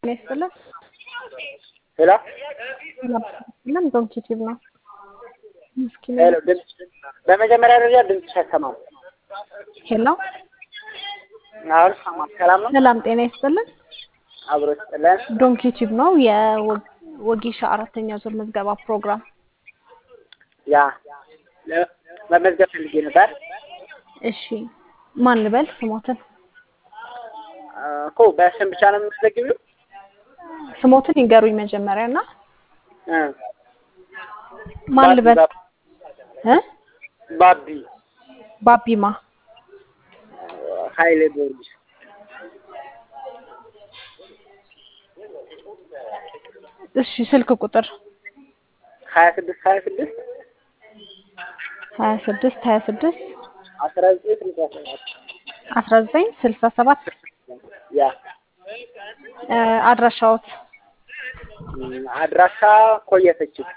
ይስጥልን። ሄሎ ለም ዶንኪቲቭ ነው። ምስኪን ሄሎ ድምፅ በመጀመሪያ ደረጃ ድምፅሽ አይሰማም። ሄሎ አሁን ሰማም። ሰላም ነው። ሰላም ጤና ይስጥልን። አብሮ ስጥለን። ዶንኪቲቭ ነው የወጌሻ አራተኛ ዙር ምዝገባ ፕሮግራም። ያ ለ- መመዝገብ ፈልጌ ነበር እሺ ማን ልበል ስሞትን? አ፣ እኮ በስም ብቻ ነው የምትዘግቢው? ስሞትን ይንገሩኝ መጀመሪያ እና እ፣ ማን ልበል እ ባቢ ባቢማ ኃይሌ ጊዮርጊስ እሺ ስልክ ቁጥር ሀያ ስድስት ሀያ ስድስት ሀያ ስድስት ሀያ ስድስት አስራ ዘጠኝ ስልሳ ሰባት አስራ ዘጠኝ ስልሳ ሰባት ያ እ፣ አድራሻዎት እም፣ አድራሻ ኮየፈችው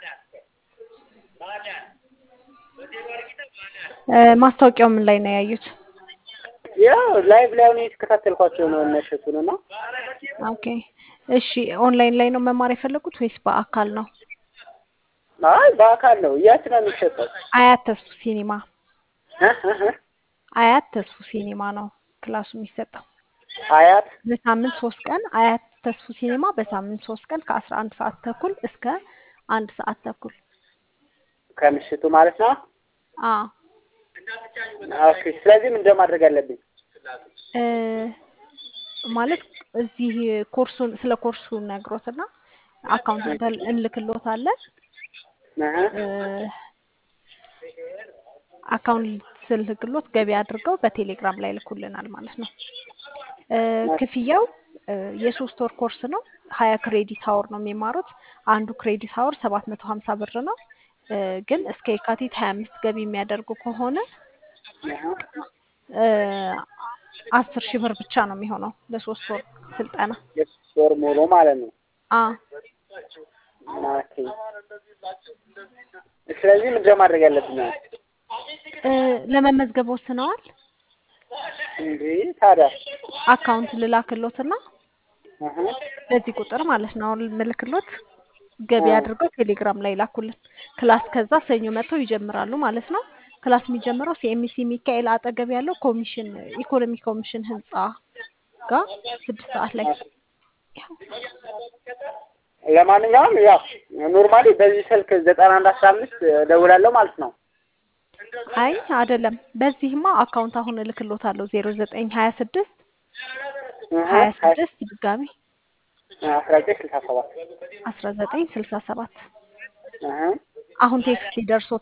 እ፣ ማስታወቂያው ምን ላይ ነው ያዩት? ያው ላይቭ ላይ ሆነ የተከታተልኳቸው ነው እነሸቱን እና ኦኬ እሺ ኦንላይን ላይ ነው መማር የፈለጉት ወይስ በአካል ነው? አይ በአካል ነው። የት ነው የሚሸጠው? አያት ተስፉ ሲኒማ እ፣ እ፣ እ፣ አያት ተስፉ ሲኒማ ነው ክላሱ የሚሰጠው። አያት በሳምንት ሶስት ቀን አያት ተስፉ ሲኒማ በሳምንት ሶስት ቀን ከአስራ አንድ ሰዓት ተኩል እስከ አንድ ሰዓት ተኩል ከምሽቱ ማለት ነው። አ ኦኬ። ስለዚህ ምንድን ነው ማድረግ ያለብኝ? እ፣ ማለት እዚህ ኮርሱን ስለ ኮርሱ ነግሮትና አካውንት እንልክሎታለን እህ፣ እ፣ አካውንት ስልክሎት ገቢ አድርገው በቴሌግራም ላይ ልኩልናል ማለት ነው። እ፣ ክፍያው እ፣ የሶስት ወር ኮርስ ነው። ሀያ ክሬዲት አወር ነው የሚማሩት። አንዱ ክሬዲት አወር ሰባት መቶ ሀምሳ ብር ነው። እ፣ ግን እስከ የካቲት ሀያ አምስት ገቢ የሚያደርጉ ከሆነ እህ፣ እ፣ አስር ሺህ ብር ብቻ ነው የሚሆነው ለሶስት ወር ስልጠና። የሶስት ወር ሙሉ ማለት ነው። አ ኦኬ። ስለዚህ ምንድን ነው ማድረግ ያለብኝ? እ፣ ለመመዝገብ ወስነዋል። እንዴ ታዲያ አካውንት ልላክሎትና እህ፣ በዚህ ቁጥር ማለት ነው አሁን ምልክሎት ገቢ አድርገው ቴሌግራም ላይ ላኩልን። ክላስ ከዛ ሰኞ መጥተው ይጀምራሉ ማለት ነው። ክላስ የሚጀምረው ሲኤምሲ ሚካኤል አጠገብ ያለው ኮሚሽን ኢኮኖሚ ኮሚሽን ህንፃ ጋር ስድስት ሰዓት ላይ ለማንኛውም ያው ኖርማሊ በዚህ ስልክ ዘጠና አንድ አስራ አምስት እደውላለሁ ማለት ነው። አይ አይደለም፣ በዚህማ አካውንት አሁን እልክሎታለሁ ዜሮ ዘጠኝ ሀያ ስድስት እህ፣ ሀያ ስድስት ድጋሚ አስራ ዘጠኝ ስልሳ ሰባት አስራ ዘጠኝ ስልሳ ሰባት እህ፣ አሁን ቴክስት ይደርሶታል።